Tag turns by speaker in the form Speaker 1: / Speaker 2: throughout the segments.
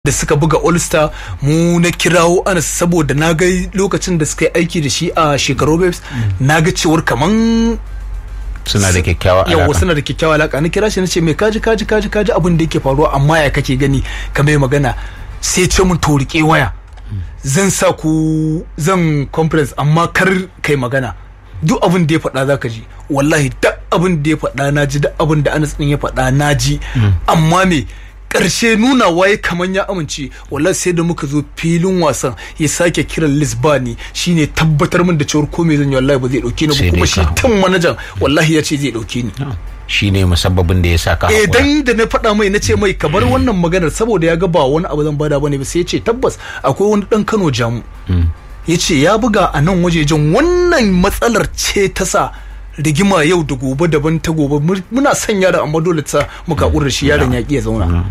Speaker 1: da suka buga all star mu na kirawo anas saboda na ga lokacin da suka yi aiki da shi a shekaru babes na ga cewar kaman
Speaker 2: suna da kyakkyawa
Speaker 1: yawa
Speaker 2: alaka
Speaker 1: suna da kyakkyawa alaka na kira shi na ce mai kaji kaji kaji kaji abin da yake faruwa amma ya kake gani ka mai magana sai ce mun to rike waya zan sa ku zan conference amma kar kai magana duk abin da ya faɗa za ka ji wallahi duk abin da ya faɗa na ji duk abin da anas ɗin ya faɗa na ji amma me ƙarshe nuna waye kaman ya amince wallahi sai da muka zo filin wasan ya sake kiran lisbani shine tabbatar min da cewar ko me zan yi wallahi ba zai dauke ni
Speaker 2: Sai
Speaker 1: ba kuma
Speaker 2: dai
Speaker 1: shi
Speaker 2: ka-
Speaker 1: tun manajan wallahi ya ce zai dauke ni
Speaker 2: shi ne musabbabin da ya sa ka
Speaker 1: eh
Speaker 2: haƙura.
Speaker 1: dan da na faɗa mai na ce mai ka bar wannan maganar saboda ya ga ba wani abu zan bada bane ba sai ya ce tabbas akwai wani dan Kano jamu ya ce ya buga a nan wajejen wannan matsalar ce ta sa rigima yau da gobe daban ta gobe Mur- muna son yaron amma dole ta muka ƙura shi yaron ya ƙi ya zauna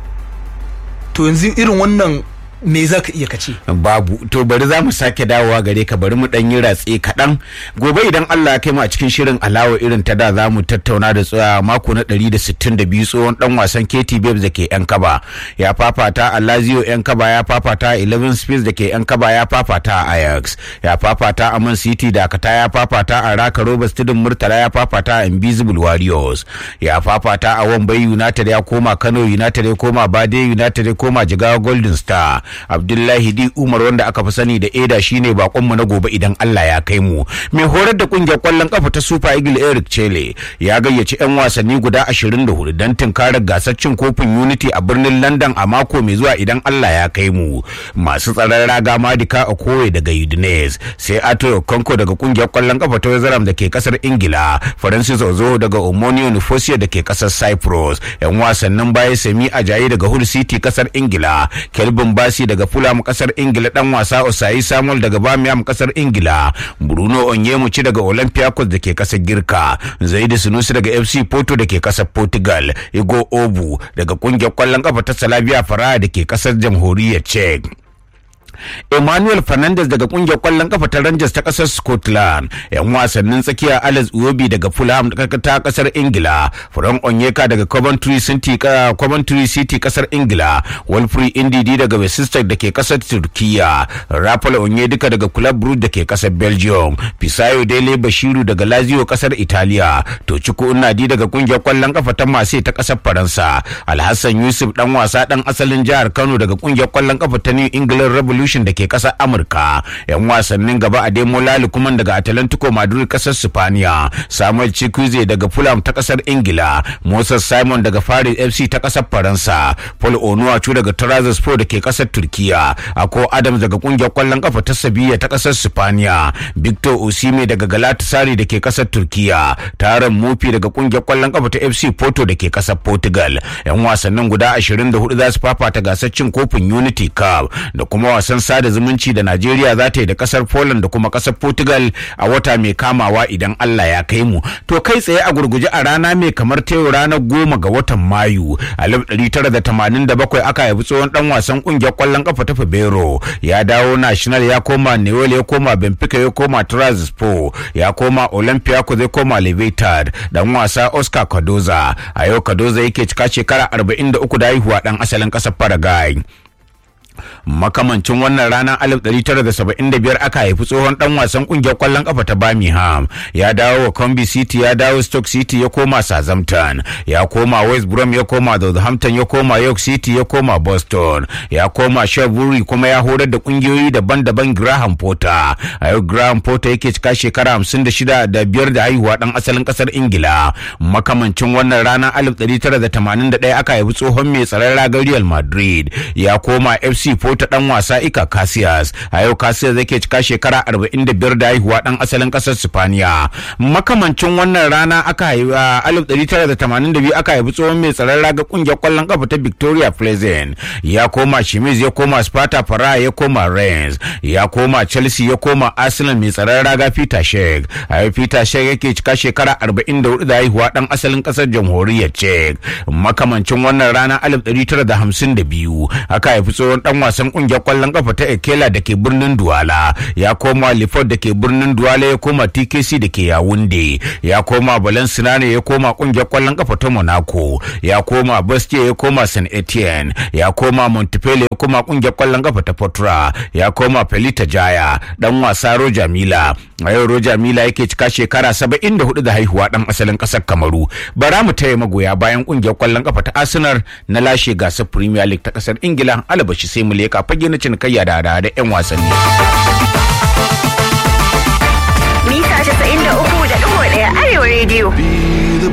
Speaker 1: to yanzu irin wannan me za ka iya kace
Speaker 2: babu to bari za mu sake dawowa gare ka bari mu dan yi ratse kaɗan gobe idan Allah ya kai mu a cikin shirin alawa irin ta da za mu tattauna da tsaya mako na 162 tsohon dan wasan KT Babes da ke yan kaba ya fafata a Lazio yan kaba ya fafata a 11 Space da ke yan kaba ya fafata a Ajax ya fafata a Man City da Kata ya fafata a Raka Roberts Tudun Murtala ya fafata a Invisible Warriors ya fafata a Wambai United ya koma Kano United ya koma Bade United ya koma Jigawa Golden Star Abdullahi Di Umar wanda aka fi sani da Eda shine bakonmu na gobe idan Allah ya kai mu mai horar da kungiyar kwallon kafa ta Super Eagle Eric Chele ya gayyaci 'yan wasanni guda 24 don tunkarar gasar cin kofin Unity a birnin London a mako mai zuwa idan Allah ya kai mu masu tsaron raga Madika Okoye daga Udinese sai Ato Konko daga kungiyar kwallon kafa ta West Ham da ke kasar Ingila Francis Ozo daga Omonio Nicosia da ke kasar Cyprus 'yan wasannin baya Semi Ajayi daga Hull City kasar Ingila Kelvin Basi daga Fulham kasar Ingila dan wasa Osayi Samuel daga Birmingham kasar Ingila Bruno Onyemuchi daga Olympiacos da ke kasar Girka Zaidu Sunusi daga FC Porto da ke kasar Portugal Igo Obu daga kungiyar kwallon kafa ta Slavia Praha da ke kasar jamhuriyar Czech Emmanuel Fernandez daga kungiyar kwallon kafa ta Rangers ta kasar Scotland, yan wasannin tsakiya Alex Iwobi daga Fulham ta kasar Ingila, Frank Onyeka daga Coventry City ka- Coventry City kasar Ingila, Wilfried Ndidi daga Leicester da ke kasar Turkiya, Rafael Onyedika daga Club Brugge da ke kasar Belgium, Fisayo Dele Bashiru daga Lazio kasar Italiya, Tochiko Unadi daga kungiyar kwallon kafa ta Marseille ta kasar Faransa, Alhassan Yusuf dan wasa dan asalin jihar Kano daga kungiyar kwallon kafa ta New England Revolution da ke kasar Amurka. Yan wasannin gaba a Demo Lalukuman daga Atalantico Madrid kasar Spaniya, Samuel Chukwueze daga Fulham ta kasar Ingila, Moses Simon daga Faris FC ta kasar Faransa, Paul Onuachu daga Trabzonspor da ke kasar Turkiya, Ako Adams daga kungiyar kwallon kafa ta Sevilla ta kasar Spaniya, Victor Osimhen daga Galatasaray da ke kasar Turkiya, Taron Mufi daga kungiyar kwallon kafa ta FC Porto da ke kasar Portugal. Yan wasannin guda 24 za su fafata gasar cin kofin Unity Cup da kuma wasan sada zumunci da Najeriya za ta yi da kasar Poland da kuma kasar Portugal a wata mai kamawa idan Allah ya kai mu. To kai tsaye a gurguje a rana mai kamar ta yau ranar goma ga watan Mayu a 1987 aka haifi tsohon dan wasan kungiyar kwallon kafa ta Fabero ya dawo National ya koma Newell ya koma Benfica ya koma Trabzonspor ya koma Olympiacos ya koma Levetard dan wasa Oscar Cardoza a yau Cardoza yake cika shekara 43 da haihuwa dan asalin kasar Paraguay. makamancin wannan ranar 1975 aka haifi tsohon dan wasan kungiyar kwallon kafa ta Birmingham ya dawo wa Combi City ya dawo Stoke City ya koma Southampton ya koma West Brom ya koma Southampton ya koma York City ya koma Boston ya koma Shrewsbury kuma ya horar da kungiyoyi daban-daban Graham Potter a yau Graham Potter yake cika shekara 56 da biyar da haihuwa dan asalin kasar Ingila makamancin wannan ranar 1981 aka haifi tsohon mai tsaron ragar Real Madrid ya koma FC Porto dan wasa Ika Casillas a yau Casillas yake cika shekara 45 da haihuwa dan asalin kasar Spaniya makamancin wannan rana aka haifi a 1982 aka haifi tsohon mai tsaron raga kungiyar kwallon kafa ta Victoria Pleasant ya koma Shimiz ya koma Sparta Praha ya koma Rennes ya koma Chelsea ya koma Arsenal mai tsaron raga Peter Shek a yau Peter Shek yake cika shekara 44 da haihuwa dan asalin kasar jamhuriyar Czech makamancin wannan rana 1952 aka haifi tsohon dan dan wasan kungiyar kwallon kafa ta Ekela da ke birnin Duwala ya koma Lifot da ke birnin Duwala ya koma TKC da ke Yawunde ya koma Valencia ne ya koma kungiyar kwallon kafa ta Monaco ya koma Bastia ya koma St Etienne ya koma Montpellier ya koma kungiyar kwallon kafa ta Portura ya koma Pelita Jaya dan wasa Roja Mila a yau Roja Mila yake cika shekara 74 da haihuwa dan asalin kasar Kamaru bara mu taya magoya bayan kungiyar kwallon kafa ta Arsenal na lashe gasar Premier League ta kasar Ingila alabashi sai mu leka fage na cinikayya da da 'yan wasanni.
Speaker 3: Mita 93.1 Arewa Radio.